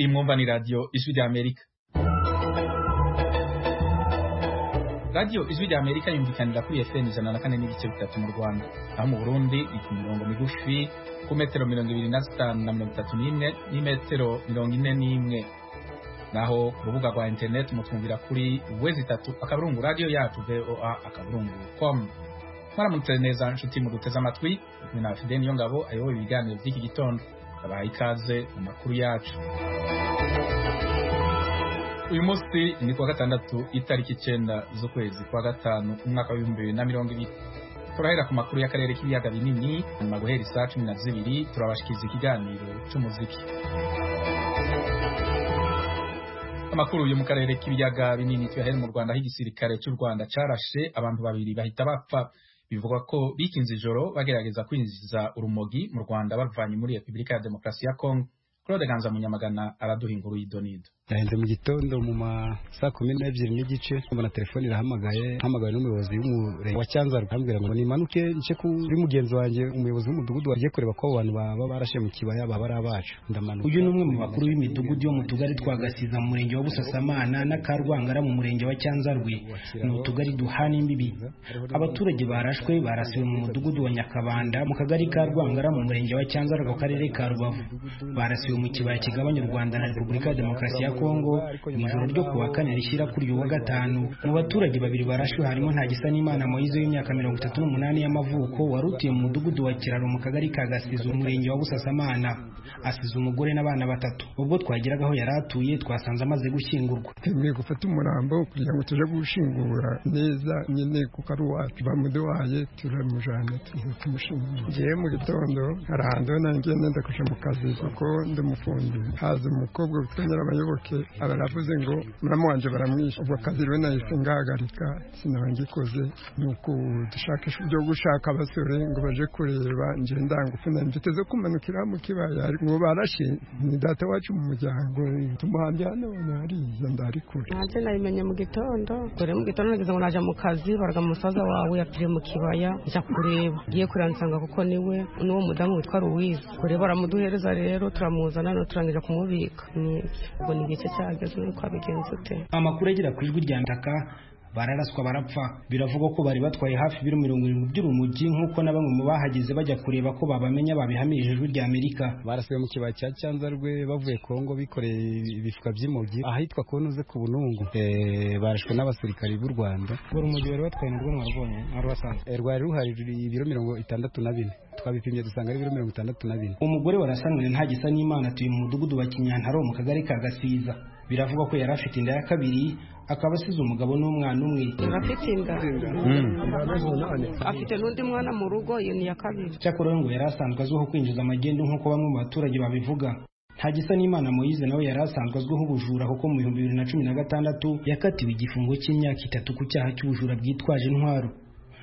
mwumva ni radiyo ijwi rya amerika radiyo ijwi rya amerika yumvikanira kuri fm ijana na kane n'ibice bitatu mu rwanda naho mu burundi ni ku mirongo migufi ku metero mirongo ibiri na zitanu na mirongo itatu n'imwe n'imetero mirongo ine n'imwe naho ku rubuga rwa interineti mutwumvira kuri wezi itatu akaburungu radiyo yacu voa akaburungu komu mwaramutse neza nshuti muduteze amatwi kumwe na fideni yo ngabo ayoboye ibiganiro by'iki gitondo abaha ikaze mu makuru yacu uyu munsi ni kuwa gatandatu itariki icyenda z'ukwezi kwa gatanu umwaka w'ibihumbi bibiri na mirongo ibiri turahera ku makuru y'akarere k'ibiyaga binini nyuma guhera isaa cumi na zibiri turabashikiriza ikiganiro cy'umuziki amakuru yo mu karere k'ibiyaga binini tuyahere mu rwanda aho igisirikare cy'u rwanda carashe abantu babiri bahita bapfa bivugwa ko bikinze ijoro bagerageza kwinjiza urumogi mu rwanda bavanye muri repubulika ya demokarasi ya kongo claude ganza munyamagana araduha inkuru y'idonido naheze mu gitondo mu ma saa kumi n'ebyiri n'igice mbona telefone irahamagaye hamagaye n'umuyobozi w'umurenge wa cyanzarwe ambwira ngo nimanuke nje kuri mugenzi wanjye umuyobozi w'umudugudu wagiye kureba ko abo bantu baba barashe mu kibaya baba ari abacu ndamanuka uyu ni umwe mu bakuru b'imidugudu yo mu tugari twa gasiza mu murenge wa busasamana n'akarwangara mu murenge wa cyanzarwe ni utugari duhana imbibi abaturage barashwe barasiwe mu mudugudu wa nyakabanda mu kagari ka rwangara mu murenge wa cyanzarwe mu karere ka rubavu barasiwe mu kibaya kigabanya u rwanda na repubulika ya demokarasi ya kongo mu ijoro ryo kuwa kane rishyira kuri uyu wa gatanu mu baturage babiri barashwe harimo ntagisa n'imana moyize w'imyaka mirongo itatu n'umunani y'amavuko wari utuye mu mudugudu wa kiraro mu kagari ka gasiza umurenge wa busasamana asize umugore n'abana batatu ubwo twageraga aho yari atuye twasanze amaze gushyingurwa twemeye gufata umurambo kugira ngo tuje gushingura neza nyine kuko ari uwacu bamuduhaye turamujana tumushyingura ngewe mu gitondo hari ahantu nanjye nenda kuja mu kazi kuko ndi umufundi haza umukobwa witwa nyirabayoboke abaravuze ngo muramu wanjye baramwishe ubwo akazi rero nahise ngahagarika sinabangikoze ni uku dushakisha uburyo gushaka abasore ngo baje kureba njye ndangufu mfite zo kumanukira mu kibaya ngo barashe ni data wacu mu muryango tumuhambye hano hariya ndari kure nanjye nabimenye mu gitondo dore mu gitondo nageze ngo naje mu kazi baraga musaza wawe yapfiriye mu kibaya njya kureba ngiye kureba nsanga kuko niwe n'uwo mudamu witwa ruwize kure baramuduhereza rero turamuzana no turangiza kumubika ubwo ni igice cyageze nuko wabigenza ute amakuru agera ku ijwi rya ndaka bararaswa barapfa biravugwa ko bari batwaye hafi ibiro mirongo irindwi by'urumogi nk'uko na bamwe mu bahageze bajya kureba ko babamenya babihamirije ijwi rya amerika barasiwe mu kibaya cya cyanzarwe bavuye kongo bikoreye ibifuka by'imogi ahitwa konoze ku bunungu barashwe n'abasirikari b'u rwanda urumogi bari batwaye narwo mwarubonye mwaruhasanze rwari ruhari ibiro mirongo itandatu na bine twabipimye dusanga ari ibiro mirongo itandatu na bine umugore warasanure ntagisa n'imana atuye mu mudugudu wa kinyantaro mu kagari ka gasiza biravugwa ko yari afite inda ya kabiri akaba asize umugabo n'umwana umwe afite inda afite n'undi mwana mu rugo iyo ni iya kabiri cyakora ngo yari asanzwe azwiho kwinjiza amagendu nk'uko bamwe mu baturage babivuga ntagisa n'imana moyize nawe yari asanzwe azwiho ubujura kuko mu bihumbi bibiri na cumi na gatandatu yakatiwe igifungo cy'imyaka itatu ku cyaha cy'ubujura bwitwaje intwaro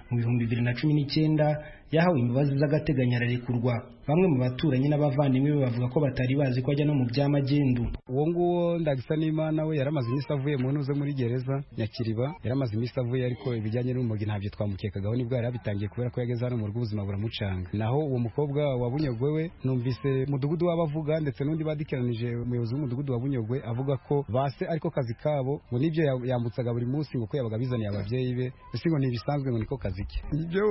mu bihumbi bibiri na cumi n'icyenda yahawe imbabazi z'agateganyo ararekurwa bamwe mu baturanyi n'abavandimwe be bavuga ko batari bazi ko ajya no mu by'amagendu uwo nguwo ndagisa n'imana we yaramaze iminsi avuye mu ntuze muri gereza nyakiriba yaramaze iminsi avuye ariko ibijyanye n'urumogi ntabyo twamukekagaho nibwo yari abitangiye kubera ko yageze hano mu rugo ubuzima buramucanga naho uwo mukobwa wa bunyogwe we numvise mudugudu w'abavuga ndetse n'undi badikiranije umuyobozi w'umudugudu wa bunyogwe avuga ko base ariko kazi kabo ngo nibyo yambutsaga buri munsi ngo ko yabaga bizaniye ababyeyi be ese ngo ntibisanzwe ngo niko kazi ke ibyo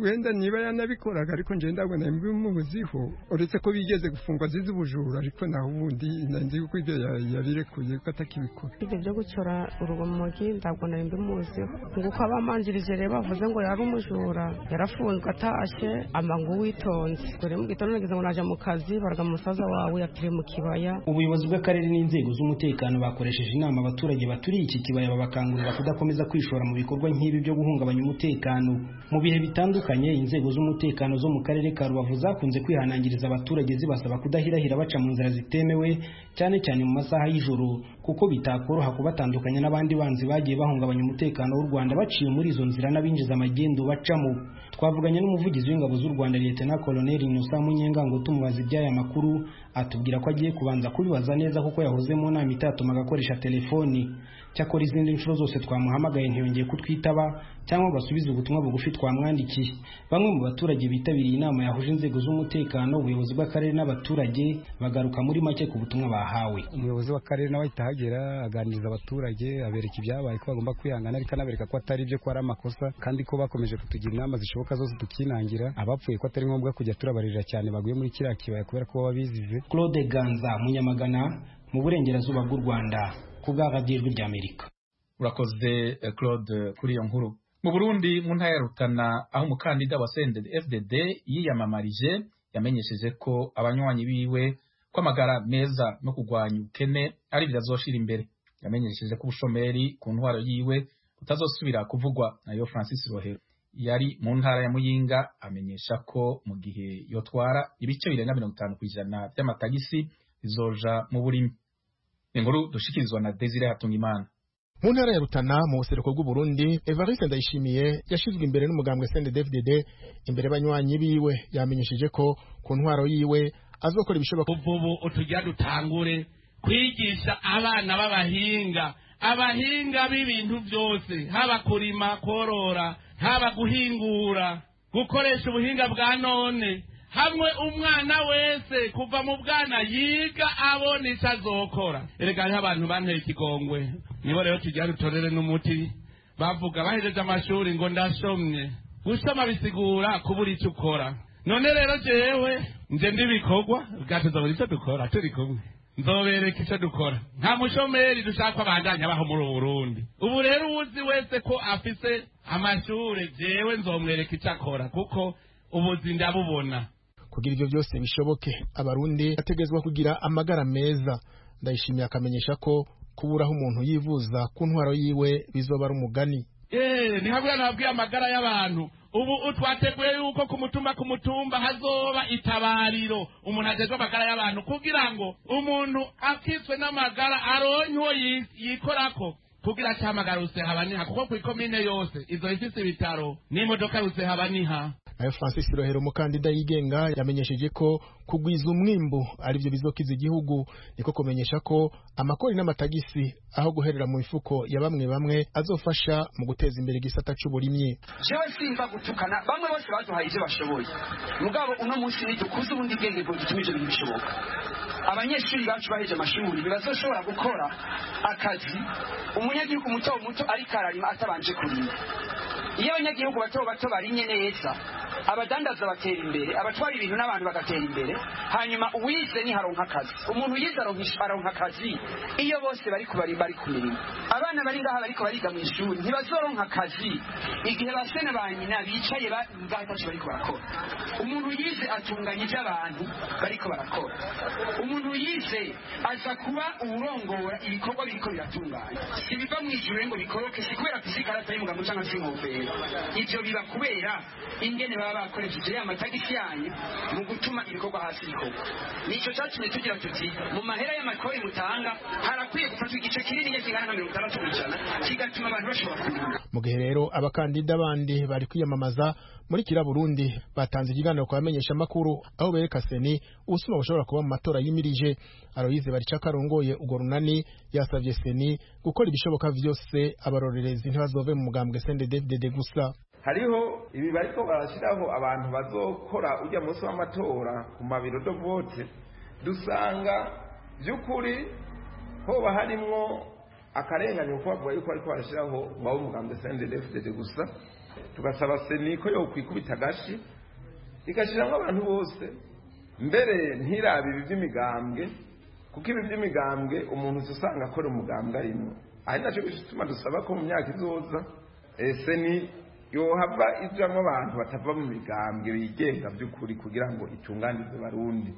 wenda niba yanabikoraga ariko njye ndabona bimubuziho uretse ko bigeze gufungwa zizi ubujura ariko naho ubundi nzi ko ibyo yabirekuye ko atakibikora ibyo byo gucyora urumogi ntabwo nari mbimuziho nguko abamanjirije rero bavuze ngo yari umujura yarafunzwe atashye amangu witonze dore mu gitondo nageze ngo naje mu kazi baraga musaza wawe yapfiriye mu kibaya ubuyobozi bw'akarere n'inzego z'umutekano bakoresheje inama abaturage baturiye iki kibaya babakangurira kudakomeza kwishora mu bikorwa nk'ibi byo guhungabanya umutekano mu bihe bitandukanye inzego z'umutekano zo mu karere ka rubavu zakunze kwihanangiriza abaturage zibasaba kudahirahira baca mu nzira zitemewe cyane cyane mu masaha y'ijoro kuko bitakoroha kubatandukanya n'abandi banzi bagiye bahungabanya umutekano w'u rwanda baciye muri izo nzira n'abinjiza amagendu bacamo twavuganye n'umuvugizi w'ingabo z'u rwanda liyetena koloneli inusa munyengango tumubaza iby'aya makuru atubwira ko agiye kubanza kubibaza neza kuko yahoze mu nama itatuma agakoresha telefoni cyakora izindi nshuro zose twamuhamagaye ntiyongeye kutwitaba cyangwa basubize ubutumwa bugufi twamwandikiye bamwe mu baturage bitabiriye inama yahuje inzego z'umutekano ubuyobozi bw'akarere n'abaturage bagaruka muri make ku butumwa bahawe umuyobozi w'akarere nawe ahita ahagera aganiriza abaturage abereka ibyabaye ko bagomba kwihangana ariko anabereka ko atari ibyo ko ari amakosa kandi ko bakomeje kutugira inama zishoboka zose tukinangira abapfuye ko atari ngombwa kujya turabaririra cyane baguye muri kiriya kibaya kubera ko baba bizize claude ganza munyamagana mu burengerazuba bw'u rwanda ku bw'abajyijwi ry'amerika urakoze claude kuri iyo nkuru mu burundi mu ntara ya rutana aho umukandida wa fdd yiyamamarije yamenyesheje ko abanywanyi biwe kw'amagara meza no kurwanya ubukene ari birazoshira imbere yamenyesheje ko ubushomeri ku ntwaro yiwe butazosubira kuvugwa nayo francis rohero yari mu ntara ya muyinga amenyesha ko mu gihe yotwara ibice bibiri na mirongo itanu ku ijana by'amatagisi bizoja mu burimi inkuru dushikirizwa na desire hatungimana mu ntara ya rutana mu buseruko bw'uburundi evariste ndayishimiye yashyizwe imbere n'umugambwe cndfdd imbere y'abanywanyi biwe yamenyesheje ko ku ntwaro yiwe azokora ibishoboka ubu utujya dutangure kwigisha abana b'abahinga abahinga b'ibintu byose haba kurima korora haba guhingura gukoresha ubuhinga bwa none hamwe umwana wese kuva mu bwana yiga abona icyo azokora erega hariho abantu banteye ikigongwe nibo rero tujya dutorere n'umuti bavuga bahejeje amashuri ngo ndashomye gusoma bisigura kubura icyo ukora none rero jewe nje ndibikorwa bwatuzabura icyo dukora turi kumwe nzobereka icyo dukora nta mushomeri dushaka abandanya baho muri burundi ubu rero uwuzi wese ko afise amashuri jewe nzomwereka icyo akora kuko ubuzi ndabubona kugira ibyo byose bishoboke abarundi ategezwa kugira amagara meza ndayishimiye akamenyesha ko kuburaho umuntu yivuza ku ntwaro yiwe bizobara umugani eee ni hamwe nababwiye amagara y'abantu ubu twateguye yuko ku mutumba ku mutumba hazoba itabariro umuntu agezwe amagara y'abantu kugira ngo umuntu akitswe n'amagara aronye uwo yikorako kugira acyamagara rusehabaniha kuko ku ikomine yose izo ifise ibitaro n'imodoka rusehabaniha nayo francis rohero umukandida yigenga yamenyesheje ko kugwiza umwimbu ari byo bizokiza igihugu niko kumenyesha ko amakori n'amatagisi aho guherera mu mifuko ya bamwe bamwe azofasha mu guteza imbere igisata cy'uburimyi jewe simba gutukana bamwe bose baduhaye ibyo bashoboye mugabo uno munsi nidukuze ubundi bwenge ngo gituma ibyo bintu bishoboka abanyeshuri bacu baheje amashuri ntibazoshobora gukora akazi umunyagihugu muto muto ariko ararima atabanje kurima iyo abanyagihugu bato bato barimye neza abadandaza batera imbere abatwara ibintu n'abantu bagatera imbere hanyuma uwize ni haronka akazi umuntu yize aronka akazi iyo bose bari kubarimba bari ku mirimo abana bari ngaha bariko bariga mu ishuri ntibazoronka akazi igihe basene ba nyina bicaye batacu bariko barakora umuntu yize atunganya ibyo abantu bariko barakora umuntu yize aza kuba uwurongora ibikorwa biriko biratunganya si biva mu ijuru ngo bikoroke si kubera kusikarata y'umugabo cyangwa se inkofero ivyo biba kubera ingene baba bakoresheje ya matagisi yanyu mu gutuma ibikorwa hasi bikorwa nicyo cyatumye tugira tuti mu mahera y'amakori mutanga harakwiye gufatwa igice kinini kingana na mirongo itandatu ku ijana kigatuma abantu bashobora kurima mu gihe rero abakandida bandi bari kwiyamamaza muri kira burundi batanze ikiganiro ku bamenyeshamakuru aho bereka seni ubusuma bushobora kuba mu matora yimirije aroyize baricaka arongoye urwo runani yasabye seni gukora ibishoboka byose abarorerezi ntibazove mu mugambwe sendedefdede gusa hariho ibi bariko barashyiraho abantu bazokora ujya munsi w'amatora ku mabiro do vote dusanga by'ukuri hoba harimwo akarenganyo ko bavuga yuko ariko barashyiraho waba umugambwe sendedefdede gusa tugasaba seni ko yokwikubita agashi igashyiramo abantu bose mbere ntirabe ibi by'imigambwe kuko ibi by'imigambwe umuntu usanga akora umugambwe arimo ari nacyo gituma dusaba ko mu myaka izoza seni yohava ijyamo abantu batava mu migambwe bigenga by'ukuri kugira ngo itunganize barundi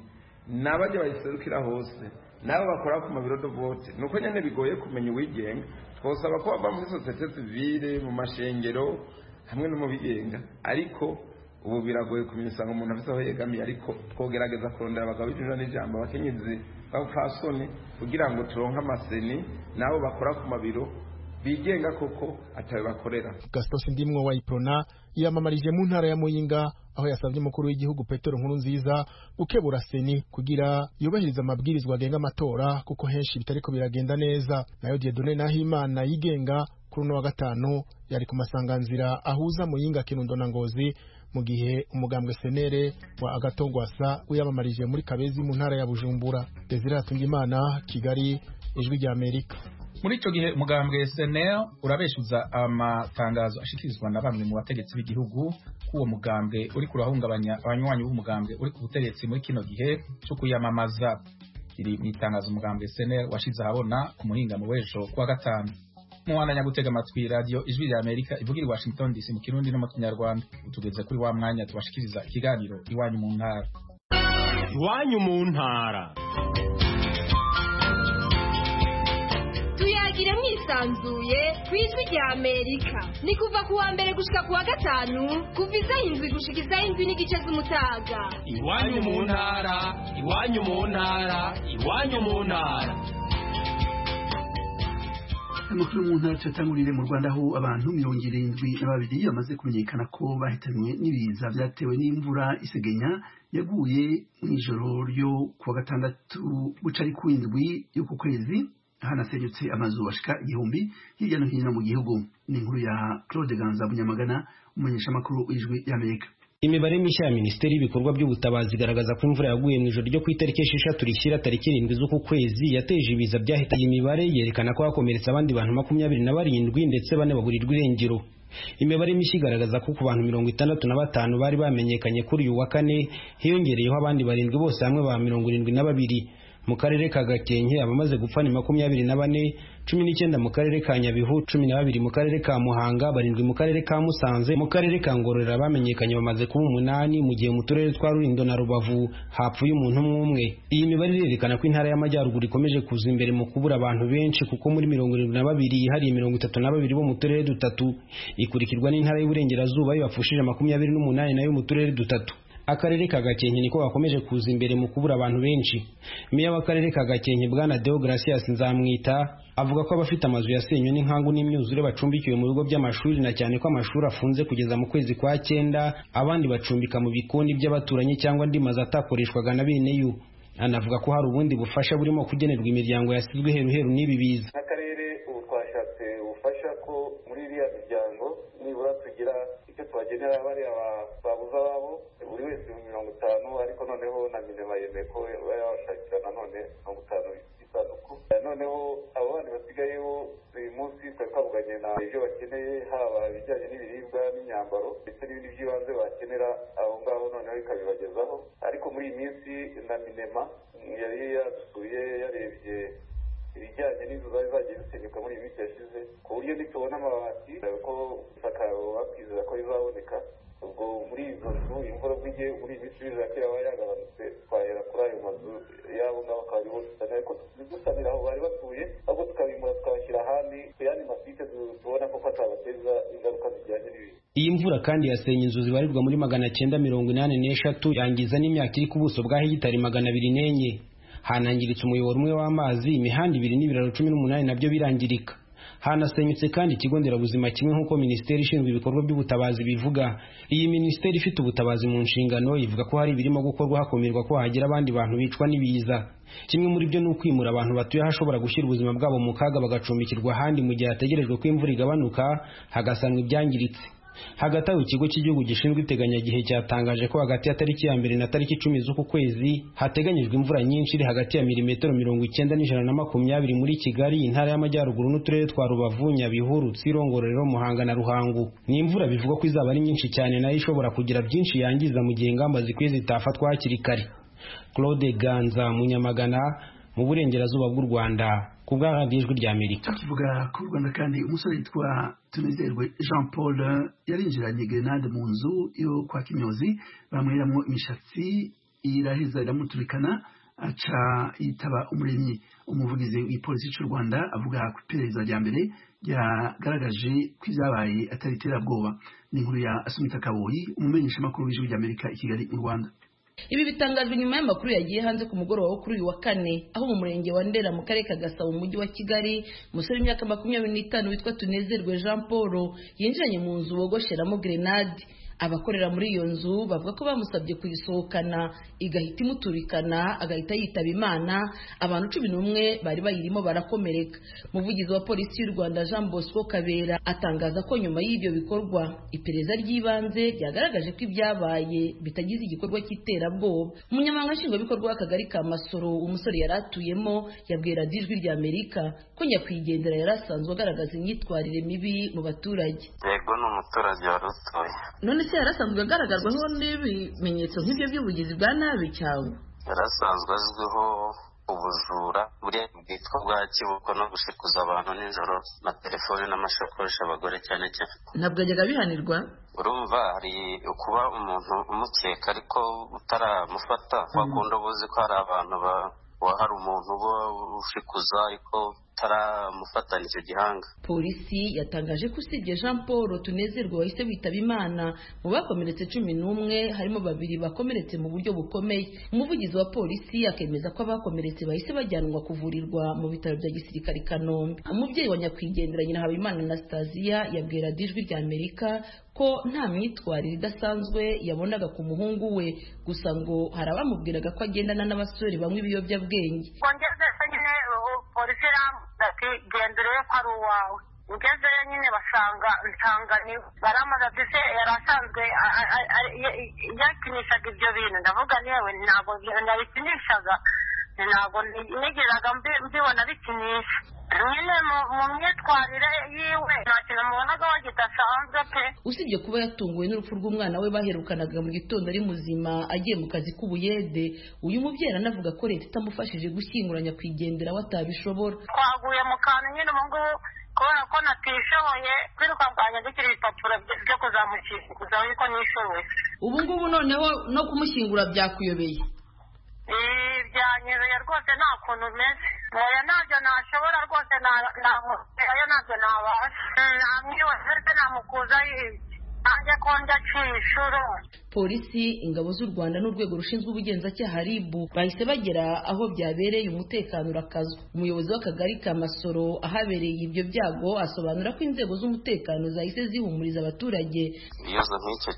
n'abajya bayiserukira hose nabo bakora ku mabiro do vote ni uko nyine bigoye kumenya uwigenga twasaba ko bava muri sosiyete sivire mu mashengero hamwe no mu bigenga ariko ubu biragoye kumenya usanga umuntu afite aho yegamiye ariko twogerageza kurondera abagabo b'ijoro n'ijambo abakenyezi b'abapfasoni kugira ngo turonke amaseni n'abo bakora ku mabiro bigenga koko atawe bakorera gastos ndimwo wayiprona yamamarije mu ntara ya muyinga aho yasabye umukuru w'igihugu petero nkuru nziza gukebura seni kugira yubahirize amabwirizwa agenga amatora kuko henshi bitariko biragenda neza nayo diedone nahimana yigenga kuri uno wa gatanu yari ku masanganzira ahuza muyinga kirundo na ngozi mu gihe umugambwe senere wa agatongwasa wiyamamarije muri kabezi mu ntara ya bujumbura desire hatungimana kigali ijwi rya amerika muri icyo gihe umugambwe senel urabeshuza amatangazo ashikirizwa na bamwe mu bategetsi b'igihugu ko uwo mugambwe uri kurahungabanya abanywanyi b'umugambwe uri ku butegetsi muri kino gihe cyo kuyamamaza iri mu itangazo umugambwe senel washize ahabona ku muhingamo w'ejo kuwa gatanu muwananya gutega amatwi radiyo ijwi rya amerika ivugira i washington dc mu kirundi no mu kinyarwanda utugeze kuri wa mwanya tubashikiriza ikiganiro iwanyu mu ntara iwanyu mu ntara tuyagire mwisanzuye ku ijwi rya amerika ni kuva ku wa mbere gushika ku wa gatanu kuva isaha indwi gushika isaha indwi n'igice z'umutaga iwanyu mu ntara iwanyu mu ntara iwanyu mu ntara amakuru mu ntara tuyatangurire mu rwanda aho abantu mirongo irindwi na babiri bamaze kumenyekana ko bahitanywe n'ibiza byatewe n'imvura isegenya yaguye mu ijoro ryo ku wa gatandatu guca ari ku indwi y'uku kwezi hanasenyutse amazu bashika igihumbi hirya no hino mu gihugu ni inkuru ya claude ganza bunyamagana umumenyeshamakuru w'ijwi y'amerika imibare mishya ya minisiteri y'ibikorwa by'ubutabazi igaragaza ko imvura yaguye mu ijoro ryo ku itariki esheshatu rishyira tariki irindwi z'uku kwezi yateje ibiza byahitanye imibare yerekana ko hakomeretse abandi bantu makumyabiri na barindwi ndetse bane baburirwa irengero imibare mishya igaragaza ko ku bantu mirongo itandatu na batanu bari bamenyekanye kuri uyu wa kane hiyongereyeho abandi barindwi bose hamwe ba mirongo irindwi na babiri mu karere ka gakenke abamaze gupfa ni makumyabiri na bane cumi n'icyenda mu karere ka nyabihu cumi na babiri mu karere ka muhanga barindwi mu karere ka musanze mu karere ka ngororera bamenyekanye bamaze kuba umunani mu gihe mu turere twa rurindo na rubavu hapfuye umuntu umwe umwe iyi mibare irerekana ko intara y'amajyaruguru ikomeje kuza imbere mu kubura abantu benshi kuko muri mirongo irindwi na babiri hari mirongo itatu na babiri bo mu turere dutatu ikurikirwa n'intara y'uburengerazuba yo bapfushije makumyabiri n'umunani nayo mu turere dutatu akarere ka gakenke niko gakomeje kuza imbere mu kubura abantu benshi meya w'akarere ka gakenke bwana deogratias nzamwita avuga ko abafite amazu yasenywe n'inkangu n'imyuzure bacumbikiwe mu bigo by'amashuri na cyane ko amashuri afunze kugeza mu kwezi kwa cyenda abandi bacumbika mu bikoni by'abaturanyi cyangwa andi mazu atakoreshwaga na bene yo anavuga ko hari ubundi bufasha burimo kugenerwa imiryango yasizwe heruheru n'ibi biza n'akarere ubu twashatse ubufasha ko muri iriya miryango nibura tugira icyo tubagenera bariya babuza babo buri wese mirongo itanu ariko noneho na minema yemeye ko yabashakira nanone mirongo itanu isanduku noneho abo bandi basigayeho uyu munsi twari twavuganye na ibyo bakeneye haba ibijyanye n'ibiribwa n'imyambaro ndetse n'ibindi by'ibanze bakenera aho ngaho noneho ikabibagezaho ariko muri iyi minsi na minema yari yadusuye yarebye ibijyanye n'inzu zari zagiye zisenyuka muri iyi minsi yashize ku buryo nitubona amabati ko isakaro bakwizera ko rizaboneka ubwo muri izo nzu imvura bw'igihe muri iyi minsi bizera ko yaba yagabanutse twahera kuri ayo mazu y'abo ngabo akaba ariho dusana ariko dusanira aho bari batuye ahubwo tukabimura tukabashyira ahandi ku yandi masite tubona ko atabateza ingaruka zijyanye n'ibintu iyi mvura kandi yasenye inzu zibarirwa muri magana cyenda mirongo inani n'eshatu yangiza n'imyaka iri ku buso bwa hegitari magana abiri n'enye hanangiritse umuyoboro umwe w'amazi imihanda ibiri n'ibiraro cumi n'umunani nabyo birangirika hanasenyutse kandi ikigo nderabuzima kimwe nk'uko minisiteri ishinzwe ibikorwa by'ubutabazi bivuga iyi minisiteri ifite ubutabazi mu nshingano ivuga ko hari ibirimo gukorwa hakumirwa ko hagera abandi bantu bicwa n'ibiza kimwe muri byo ni ukwimura abantu batuye ahashobora gushyira ubuzima bwabo mu kaga bagacumbikirwa ahandi mu gihe hategerejwe ko imvura igabanuka hagasanwa ibyangiritse hagati aho ikigo cy'igihugu gishinzwe iteganyagihe cyatangaje ko hagati ya tariki ya mbere na tariki icumi z'uku kwezi hateganyijwe imvura nyinshi iri hagati ya milimetero mirongo icyenda n'ijana na makumyabiri muri kigali intara y'amajyaruguru n'uturere twa rubavu nyabihu rutsiro ngororero muhanga na ruhango ni imvura bivugwa ko izaba ari nyinshi cyane nayo ishobora kugira byinshi yangiza mu gihe ingamba zikwiye zitafatwa hakiri kare claude ganza munyamagana mu burengerazuba bw'u rwanda ku bwa radiyo ijwi rya amerika tukivuga ku rwanda kandi umusore yitwa tunizerwe jean paul yarinjiranye grenade mu nzu yo kwa kimyozi bamweramo imishatsi iraheza iramuturikana aca yitaba umuremyi umuvugizi w'ipolisi cy'u rwanda avuga ku iperereza rya mbere ryagaragaje ko ibyabaye atari iterabwoba ni inkuru ya asumita kaboyi umumenyeshamakuru w'ijwi rya amerika i kigali mu rwanda ibi bitangajwe nyuma y'amakuru yagiye hanze ku mugoroba wo kuri uyu wa kane aho mu murenge wa ndera mu karere ka gasabo mu mujyi wa kigali umusore w'imyaka makumyabiri n'itanu witwa tunezerwe jean paul yinjiranye mu nzu bogosheramo grenade abakorera muri iyo nzu bavuga ko bamusabye kuyisohokana igahita imuturikana agahita yitaba imana abantu cumi n'umwe bari bayirimo barakomereka umuvugizi wa polisi y'u rwanda jean bosco kabera atangaza ko nyuma y'ibyo bikorwa iperereza ry'ibanze ryagaragaje ko ibyabaye bitagize igikorwa cy'iterabwoba umunyamabanga nshingwabikorwa w'akagari ka masoro umusore yari atuyemo yabwiye radiyo ijwi rya amerika ko nyakwigendera yari asanzwe agaragaza imyitwarire mibi mu baturage yego ni umuturage wari utuye none se yarasanzwe agaragazwaho n'ibimenyetso nk'ibyo by'ubugizi bwa nabi cyangwa yarasanzwe azwiho ubujura buriya bwitwa bwa kibuko no gushikuza abantu nijoro na telefone n'amashakoshi abagore cyane cyane ntabwo yajyaga bihanirwa urumva hari kuba umuntu umukeka ariko utaramufata wakunda ubuzi ko hari abantu ba hari umuntu uba ushikuza ariko utaramufatana icyo gihanga polisi yatangaje ko usibye jean paul tunezerwe wahise witaba imana mu bakomeretse cumi n'umwe harimo babiri bakomeretse mu buryo bukomeye umuvugizi wa polisi akemeza ko abakomeretse bahise bajyanwa kuvurirwa mu bitaro bya gisirikare i kanombe umubyeyi wa nyakwigendera nyina habimana anastasiya yabwiye radiyo ijwi rya amerika ko nta myitwarire idasanzwe yabonaga ku muhungu we gusa ngo hari abamubwiraga ko agendana n'abasore banywa ibiyobyabwenge polisi irambwira ati genda urebe ko ari uwawe ugezeyo nyine basanga nsanga baramaze ati se yari asanzwe yakinishaga ibyo bintu ndavuga yewe ntabwo nabikinishaga ntabwo nigeraga mbibona bikinisha nyine mu myitwarire yiwe nta kintu mubonaga we kidasanzwe pe usibye kuba yatunguwe n'urupfu rw'umwana we baherukanaga mu gitondo ari muzima agiye mu kazi k'ubuyede uyu mubyeyi aranavuga ko leta itamufashije gushyingura nyakwigendera we atabishobora twaguye mu kantu nyine ubu ngubu kubera ko natishoboye kwiruka bwanjye dukiri ibipapuro byo kuzamukingura yuko nishoboye ubu ngubu noneho no kumushyingura byakuyobeye byanyereye rwose nta kuntu umeze oya ntabyo nashobora rwose oya ntabyo nabasha namwibaze se namukuza nanjye ko njya inshuro polisi ingabo z'u rwanda n'urwego rushinzwe ubugenzacyaha rib bahise bagera aho byabereye umutekano urakazwa umuyobozi w'akagari ka masoro ahabereye ibyo byago asobanura ko inzego z'umutekano zahise zihumuriza abaturage ibibazo nk'icyo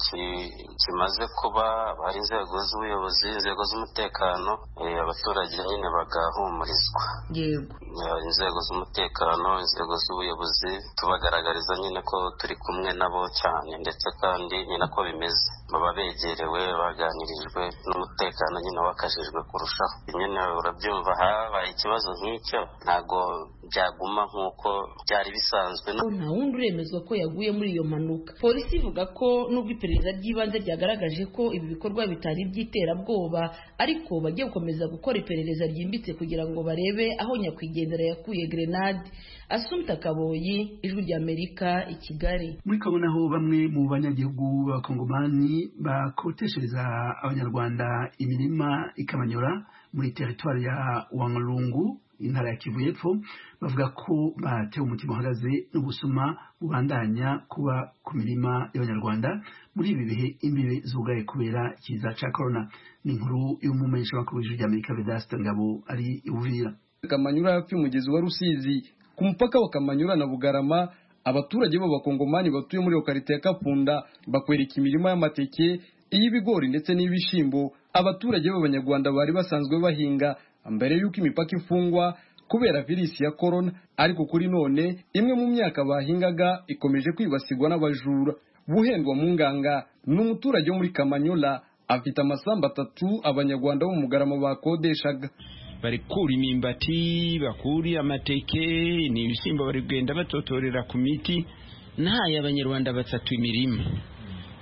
kimaze kuba hari inzego z'ubuyobozi inzego z'umutekano abaturage nyine bagahumurizwa yego inzego z'umutekano inzego z'ubuyobozi tubagaragariza nyine ko turi kumwe nabo cyane ndetse kandi ni nako bimeze baba begerewe baganirijwe n'umutekano nyine wakajijwe kurushaho nyine urabyumva habaye ikibazo nk'icyo ntabwo byaguma nk'uko byari bisanzwe nta wundi uremezwa ko yaguye muri iyo mpanuka polisi ivuga ko nubwo iperereza ry'ibanze ryagaragaje ko ibi bikorwa bitari iby'iterabwoba ariko bagiye gukomeza gukora iperereza ryimbitse kugira ngo barebe aho nyakwigendera yakuye grenade asumta kaboyi ijwi ry'amerika i kigali muri kabona aho bamwe mu banyagihugu b'abakongomani bakoteshereza abanyarwanda imirima ikabanyura muri teritwari ya wangurungu intara ya kivu y'epfo bavuga ko batewe umutima uhagaze n'ubusuma bubandanya kuba ku mirima y'abanyarwanda muri ibi bihe imbibe zugaye kubera ikiza cya korona ni inkuru y'umumenyeshamakuru w'ijwi ry'amerika vedaste ngabo ari iwuvira kamanyura hafi y'umugezi wa rusizi ku mupaka wa kamanyura na bugarama abaturage b'abakongomani batuye muri iyo karita ya kapunda bakwereka imirima y'amateke iy'ibigori ndetse n'ibishyimbo abaturage b'abanyarwanda bari basanzwe bahinga mbere y'uko imipaka ifungwa kubera virusi ya korona ariko kuri none imwe mu myaka bahingaga ikomeje kwibasirwa n'abajura buhendwa mu nganga ni umuturage wo muri kamanyola afite amasambu atatu abanyarwanda bo mu mugarama bakodeshaga bari kura imyumbati bakuri amateke ni ibishyimbo bari kugenda batotorera ku miti ntayo abanyarwanda batatu imirima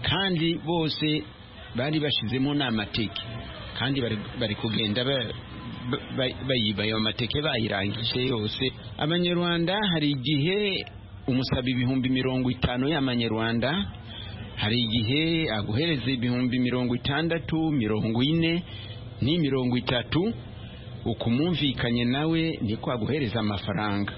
kandi bose bari bashyizemo n'amateke kandi bari kugenda bayiba ayo mateke bayirangije yose abanyarwanda hari igihe umusaba ibihumbi mirongo itanu y'amanyarwanda hari igihe aguhereza ibihumbi mirongo itandatu mirongo ine ni mirongo itatu ukumumvikanye nawe niko aguhereza amafaranga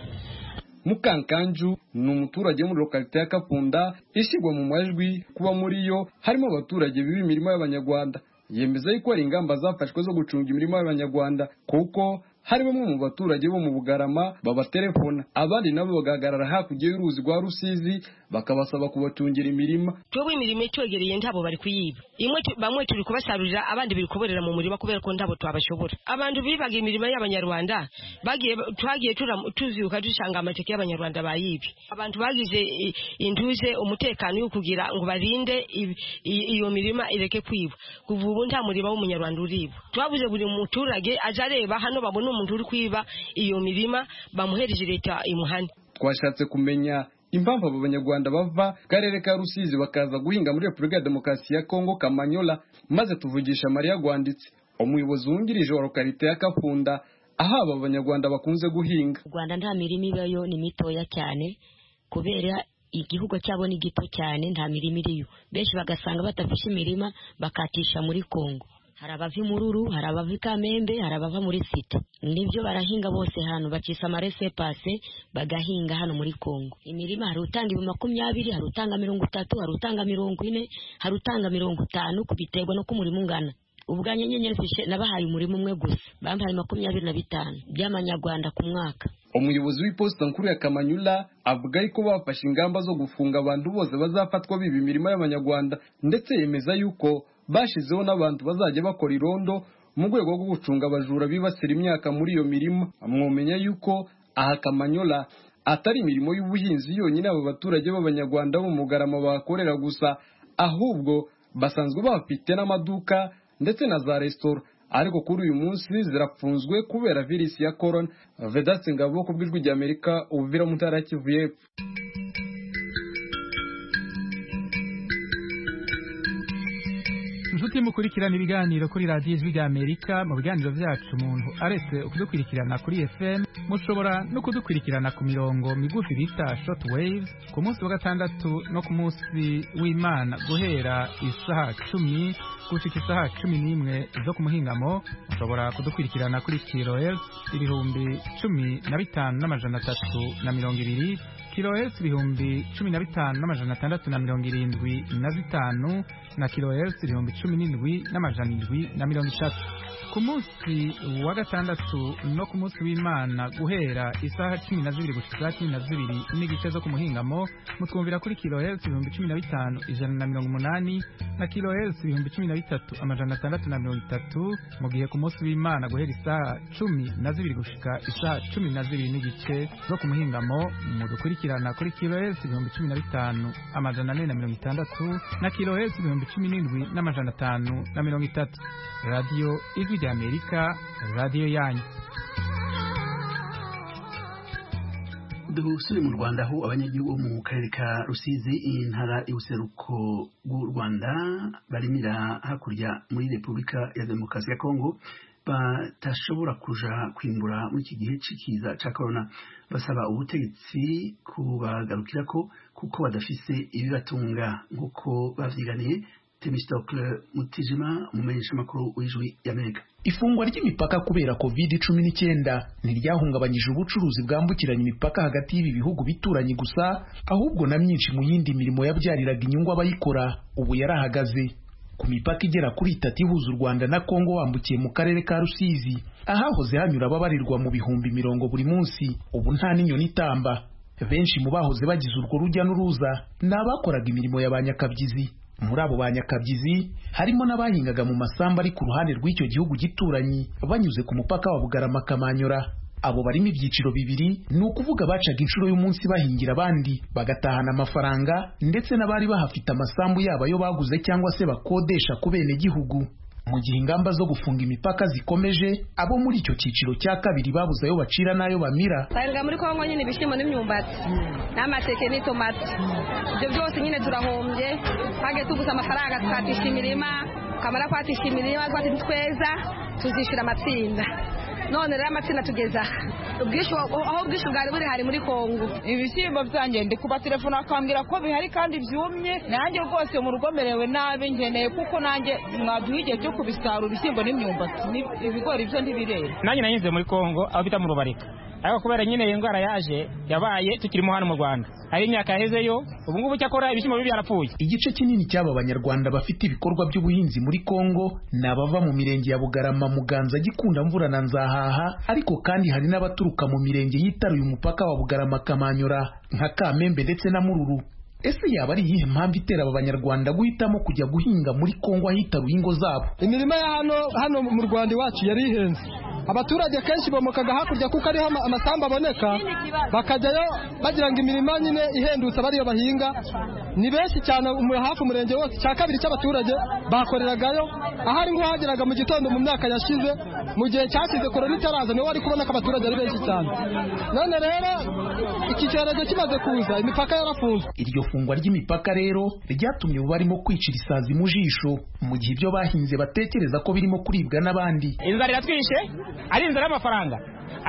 mukankanju ni umuturage muri lokalite ya kapunda ishyirwa mu majwi kuba muri yo harimo abaturage biba imirimo y'abanyarwanda yemeza yuko hari ingamba zafashwe zo gucunga imirimo y'abanyarwanda kuko hari bamwe mu baturage bo mu bugarama babatelefona abandi nabo bagahagarara hakurya y'uruzi rwa rusizi bakabasaba kubatungira imirima twebwe imirimo itwegereye ntabo bari kuyiba imwe tu- bamwe turi kubasarurira abandi biri kuborera mu murima kubera ko ntabo twabashobora abantu bibaga imirimo y'abanyarwanda bagiye twagiye turam- tuzibuka dusanga amateke y'abanyarwanda bayibye abantu bagize i- induze umutekano yo kugira ngo barinde i- i- iyo mirima ireke kwibwa kuva ubu nta murima w'umunyarwanda uribwa twabuze buri muturage aje areba hano babone umuntu uri kwiba iyo mirima bamuhereje leta imuhane twashatse kumenya impamvu abo banyarwanda bava mu karere ka rusizi bakaza guhinga muri repubulika ya demokarasi ya kongo kamanyola maze tuvugisha mariya rwanditse umuyobozi wungirije wa lokarite ya kafunda aho aba banyarwanda bakunze guhinga mu rwanda nta mirima ibayo ni mitoya cyane kubera igihugu cyabo ni gito cyane nta mirima iriyo benshi bagasanga badafite imirima bakatisha muri kongo hari abava imururu hari abava i kamembe hari abava muri site nibyo barahinga bose hano bakisa amarese pase bagahinga hano muri kongo imirima hari utanga ibi makumyabiri hari utanga mirongo itatu hari utanga mirongo ine hari utanga mirongo itanu kubiterwa no kumurima ungana ubwanyu nyenyeri zishe nabahaye umurima umwe gusa bampaye makumyabiri na bitanu by'amanyarwanda ku mwaka umuyobozi w'iposita nkuru ya kamanyula avuga yuko bafashe ingamba zo gufunga abantu bose bazafatwa biba imirima y'abanyarwanda ndetse yemeza yuko bashyizeho n'abantu bazajya bakora irondo mu rwego rwo gucunga abajura bibasira imyaka muri iyo mirima mwomenya yuko aha kamanyola atari imirimo y'ubuhinzi yonyine aba baturage b'abanyarwanda bo mu mugarama bahakorera gusa ahubwo basanzwe bafite n'amaduka ndetse na za resitora ariko kuri uyu munsi zirafunzwe kubera virusi ya korona vedaste ngabo ku bw'ijwi rya amerika ubuvira mu ntara ya kivu y'epfo inshuti mukurikirana ibiganiro kuri radiyo ijwi rya amerika mu biganiro byacu umuntu aretse ukudukurikirana kuri fm mushobora no kudukurikirana ku mirongo migufi bita short wave ku munsi wa gatandatu no ku munsi w'imana guhera isaha cumi gushika isaha cumi n'imwe zo ku muhingamo mushobora kudukurikirana kuri kilohertz ibihumbi cumi na bitanu n'amajana atatu na mirongo ibiri kilohertz ibihumbi cumi na bitanu n'amajana atandatu na mirongo irindwi na zitanu na kilohertz ibihumbi cumi n'indwi n'amajana indwi na mirongo itatu ku munsi wa gatandatu no ku munsi w'imana guhera isaha cumi na zibiri gushika isaha cumi na zibiri n'igice zo ku muhingamo mutwumvira kuri kilohertz ibihumbi cumi na bitanu ijana na mirongo umunani na kilohertz ibihumbi cumi na bitatu amajana atandatu na mirongo itatu mu gihe ku munsi w'imana guhera isaha cumi na zibiri gushika isaha cumi na zibiri n'igice zo ku muhingamo mudukurikirana kuri kilohertz ibihumbi cumi na bitanu amajana ane na mirongo itandatu na kilohertz ibihumbi cumi n'indwi n'amajana atanu na mirongo itatu radiyo ijwi rya amerika radiyo yanyu dusubire mu rwanda aho abanyagihugu bo mu karere ka rusizi intara y'ubuseruko bw'u rwanda barimira hakurya muri repubulika ya demokarasi ya kongo batashobora kuja kwimbura muri iki gihe c'ikiza ca korona basaba ubutegetsi kubagarukirako kuko badafise ibibatunga nk'uko bavyiganiye temistokle mutijima umumenyeshamakuru w'ijwi y'amerika Ifungwa ry'imipaka kubera covid cumi n'icyenda ntiryahungabanyije ubucuruzi bwambukiranya imipaka hagati y'ibi bihugu bituranye gusa ahubwo na myinshi mu yindi mirimo yabyariraga inyungu abayikora ubu yarahagaze ku mipaka igera kuri itatu ihuza u Rwanda na Kongo wambukiye mu karere ka Rusizi ahahoze hanyura ababarirwa mu bihumbi mirongo buri munsi ubu nta n'inyoni itamba benshi mu bahoze bagize urwo rujya n'uruza ni abakoraga imirimo ya ba nyakabyizi muri abo banyakabyizi harimo n'abahingaga mu masamba ari ku ruhande rw'icyo gihugu gituranyi banyuze ku mupaka wa bugarama kamanyura abo barimo ibyiciro bibiri ni ukuvuga bacaga inshuro y'umunsi bahingira abandi bagatahana amafaranga ndetse n'abari bahafite amasambu yabo ayo baguze cyangwa se bakodesha ku benegihugu mu gihe ingamba zo gufunga imipaka zikomeje abo muri icyo cyiciro cya kabiri babuze ayo bacira n'ayo bamira twaribwa muri kongo nyine ibishyimbo n'imyumbati n'amateke n'itomati ibyo byose nyine turahombye twagiye tuguza amafaranga twatisha imirima twamara kwatisha imirima twati tweza tuzishyura amatsinda none rero amatsinda tugeza aha ubwishyu aho ubwishyu bwari buri hari muri kongo ibishyimbo byanjye ndi kubatelefona akambwira ko bihari kandi byumye nanjye rwose mu rugo merewe nabi ngeneye kuko nanjye mwaduha igihe cyo kubisarura ibishyimbo n'imyumbati Ni- ibigori byo ntibirera nanjye nanyuze muri kongo aho bita mu rubarika ariko kubera nyine iyi ndwara yaje yabaye tukirimo hano mu rwanda hari imyaka yahezeyo ubu ngubu cyakora ibishyimbo bibi byarapfuye igice kinini cy'aba banyarwanda bafite ibikorwa by'ubuhinzi muri Kongo ni abava mu mirenge ya Bugarama Muganza Gikunda Mvura na Nzahaha ariko kandi hari n'abaturuka mu mirenge yitaruye umupaka wa Bugarama Kamanyura nka Kamembe ndetse na Mururu ese yaba ari iyihe mpamvu itera aba banyarwanda guhitamo kujya guhinga muri kongo ahitaruye ingo zabo imirima ya hano hano mu rwanda iwacu yari ihenze abaturage kenshi bomokaga hakurya kuko ariho ama- amasambu aboneka bakajyayo bagira ngo imirima nyine ihendutse bariyo bahinga ni benshi cyane umu- hafi umurenge wose cya kabiri cy'abaturage bakoreragayo ahari ngo hageraga mu gitondo mu myaka yashize mu gihe cyashize korona itaraza niho wari kubona ko abaturage ari benshi cyane none rero iki cyorezo kimaze kuza imipaka yarafunzwe iryo fungwa ry'imipaka rero ryatumye barimo kwicira isazi mu jisho mu gihe ibyo bahinze batekereza ko birimo kuribwa n'abandi inzara iratwishe ari inzara y'amafaranga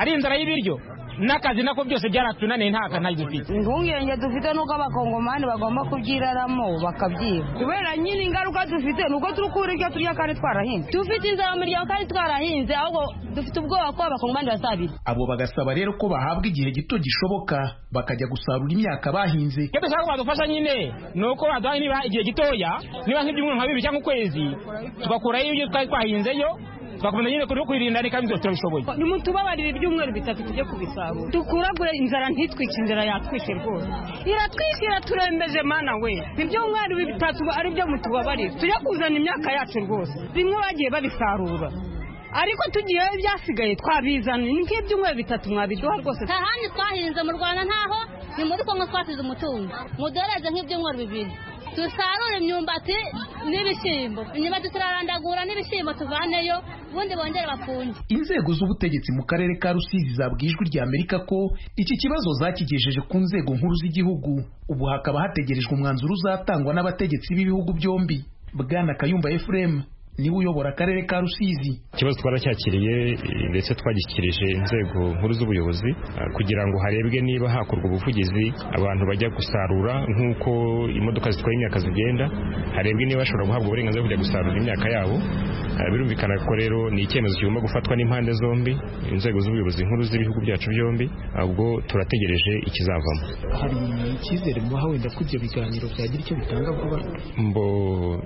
ari inzara y'ibiryo n'akazi nako byose byaratunaniye nta kantu dufite impungenge dufite nuko abakongomani bagomba kubyiraramo bakabyiba kubera nyine ingaruka dufite nuko turi kubura ibyo turya kandi twarahinze dufite inzara mu miryango kandi twarahinze ahubwo dufite ubwoba ko abakongomani bazabira abo bagasaba rero ko bahabwa igihe gito gishoboka bakajya gusarura imyaka bahinze icyo dushaka ko badufasha nyine ni uko baduha niba igihe gitoya niba nk'ibyumweru nka bibiri cyangwa ukwezi tugakurayo ibyo twari twahinzeyo tugakomeza nyine kuri kwirinda reka byose turabishoboye nimutubabarire ibyumweru bitatu tujye kubisarura dukuragure inzara ntitwice inzara yatwishe rwose iratwishe iraturembeje mana we ibyumweru bitatu ari byo mutubabarire tujye kuzana imyaka yacu rwose bimwe bagiye babisarura ariko tugiyeyo ibyasigaye twabizana ni nk'ibyumweru bitatu mwabiduha rwose nta handi twahinze mu rwanda ntaho ni muri kongo twasize umutungo mudoreze nk'ibyumweru bibiri dusarure imyumbati n'ibishyimbo imyumbati turarandagura n'ibishyimbo tuvaneyo ubundi bongere bafunge inzego z'ubutegetsi mu karere ka rusizi zabwijwe rya amerika ko iki kibazo zakigejeje ku nzego nkuru z'igihugu ubu hakaba hategerejwe umwanzuro uzatangwa n'abategetsi b'ibihugu byombi bwana kayumba efuremu niwe uyobora akarere ka rusizi ikibazo twaracyakiriye eh, ndetse twagishyikirije inzego nkuru z'ubuyobozi eh, kugira ngo harebwe niba hakorwa ubuvugizi abantu bajya gusarura nk'uko imodoka zitwaye imyaka zigenda harebwe niba bashobora guhabwa uburenganzira bwo kujya gusarura imyaka yabo Eh, birumvikana ko rero ni icyemezo kigomba gufatwa n'impande zombi inzego z'ubuyobozi nkuru z'ibihugu byacu byombi ahubwo turategereje ikizavamo hari icyizere mubaha wenda ko ibyo biganiro byagira icyo bitanga vuba mbo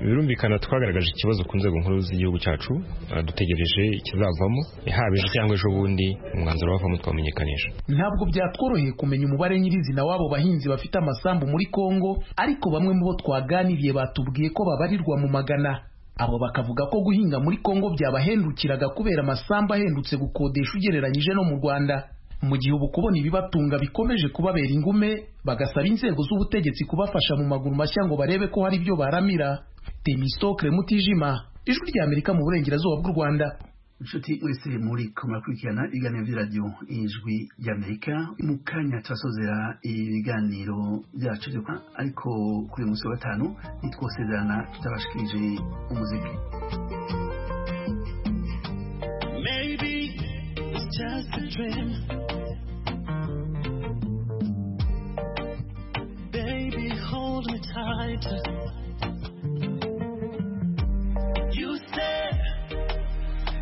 birumvikana twagaragaje ikibazo ku nzego nkuru z'igihugu cyacu eh, dutegereje ikizavamo haba ejo cyangwa ejo bundi umwanzuro wavamo twamenyekanisha ntabwo byatworoheye kumenya umubare nyirizina w'abo bahinzi bafite amasambu muri kongo ariko bamwe mu bo twaganiriye batubwiye ko babarirwa mu magana abo bakavuga ko guhinga muri kongo byabahendukiraga kubera amasambu ahendutse gukodesha ugereranyije no mu rwanda mu gihe ubu kubona ibibatunga bikomeje kubabera ingume bagasaba inzego z'ubutegetsi kubafasha mu maguru mashya ngo barebe ko hari ibyo baramira temisitokire mutijima ijwi ry'amerika mu burengerazuba bw'u rwanda inshuti mwese muri kumakurikirana ibiganiro by'iradiyo ijwi ry'amerika mu kanya turasozera ibiganiro byacu byo kwa- ariko kuri uyu munsi wa gatanu nitwosezerana tutabashikirije umuziki Maybe it's just a dream. Baby, hold me tight. You said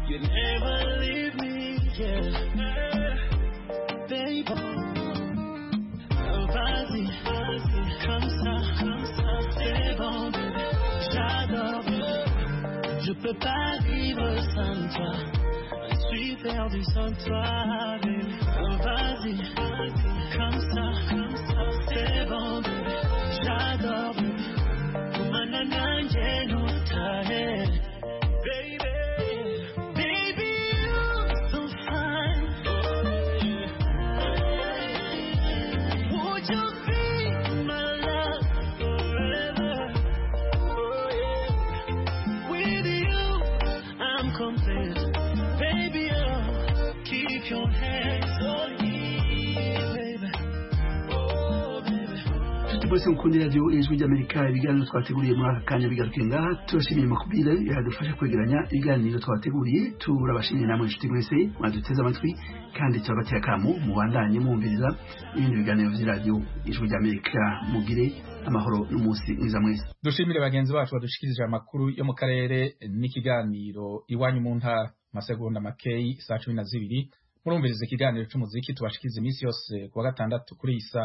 you'd never leave me, yeah. Baby, vas-y, vas-y, comme ça, comme ça, c'est bon, baby. J'adore, je peux pas vivre sans toi. Je suis perdu sans toi, baby. Oh, vas-y, vas-y, comme ça, comme ça, c'est bon, baby. J'adore, baby. Manana, j'ai nos tailles. Baby, baby, you're so fine. Would you be my love forever? Oh, yeah. With you, I'm complete. Baby, oh, keep your hands on me, baby. Oh, baby. inshuti bose mukunda iradiyo ijwi ry'amerika ibiganiro twateguriye muri aka kanya bigaruke ngaha turashimiye makubire yadufasha kwegeranya ibiganiro twateguriye turabashimiye namwe inshuti mwese mwaduteze amatwi kandi turabatera akamu mubandanye mwumviriza ibindi biganiro by'iradiyo ijwi ry'amerika mugire amahoro n'umunsi mwiza mwese dushimire bagenzi bacu badushikirije amakuru yo mu karere n'ikiganiro iwanyu mu ntara amasegonda makeyi saa cumi na zibiri murumviriza ikiganiro cy'umuziki tubashikiriza iminsi yose ku wa gatandatu kuri iyi saha